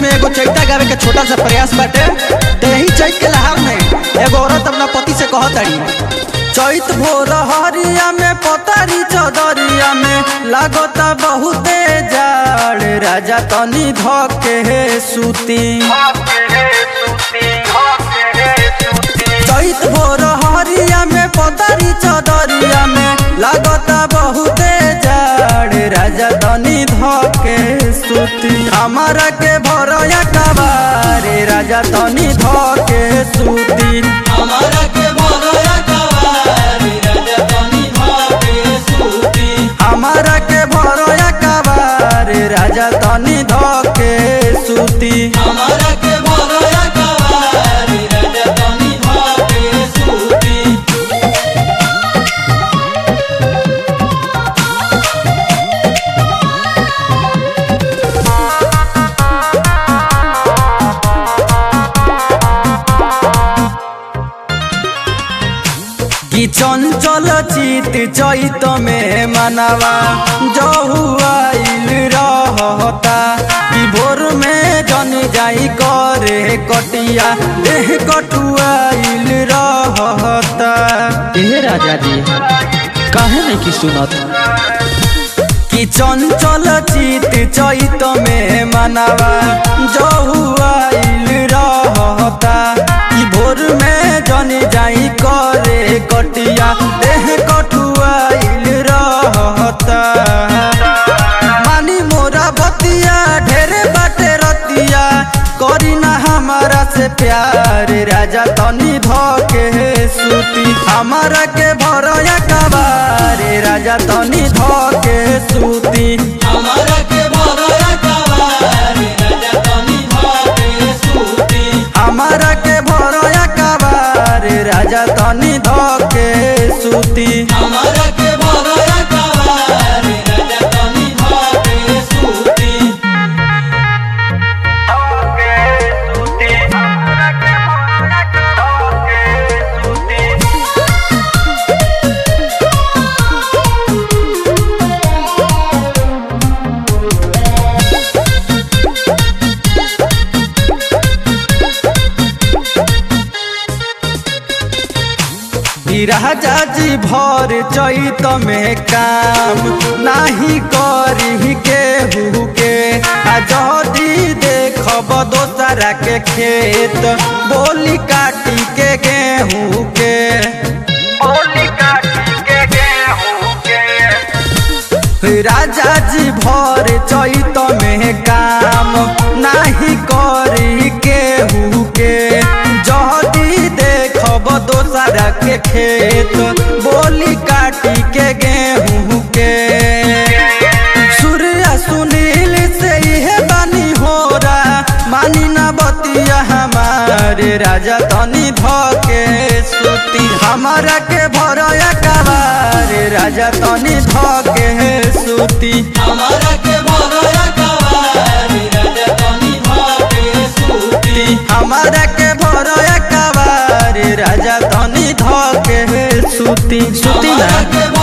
में एगो चैता गावे के छोटा सा प्रयास बाटे ते ही चैत के लहार में एगो औरत अपना पति से कहत ताड़ी चैत भोर हरिया में पतारी चदरिया में लागता बहुते जाड़ राजा तनी धके हे सूती चैत भोर हरिया में पतारी चदरिया में लागता बहुते जाड़ राजा तनी धके सूती हमारा के भरया कबारे राजा तनी धके सूती हमारा के भरोया कवारी राजा तनी भागे सूती हमारा के भरया कबारे राजा तनी धके सूती हमारा के भरोया कवारी राजा तनी भागे सूती कि चंचल चित चैत में मनवा जहुआइल रहता कि भोर में जन जाई करे कटिया देह कटुआइल रहता ए राजा जी काहे नहीं की सुनत कि चंचल चित चैत में मनवा जहुआइल रहता कि भोर में जन जाई करे कटिया देह कटुआइल रहता मानी मोरा बतिया ढेरे बाटे रतिया करी ना हमारा से प्यार राजा तनी धके सूती हमारा के भरया कबारे राजा तनी धके सूती हमारा के भरोया कवारी राजा तनी भागे सूती हमारा के भरया कबारे राजा तनी धके सूती हमारा के भरोया कवारी राजा तनी भागे सूती ई राजा जी भर चैत में काम नाही करी केहू के आ जदी देखब दोसरा के खेत बोली काटी के गेहूँ के बोली काटी के गेहूँ के राजा जी भर चैत में काम नाही करी केहू के जदी देखब दोसरा के खेत बोली काटी के गेहूँ के सूर्य सुनील से इहे बानी होरा मानी ना बतिया हमारे राजा तनी धके सूती हमारा के भरया कबारे राजा तनी धके सूती हमारा के भरोया कवारी राजा तनी भागे सूती हमारा के भरया कबारे राजा तनी धके सूती सूती हमारा ना के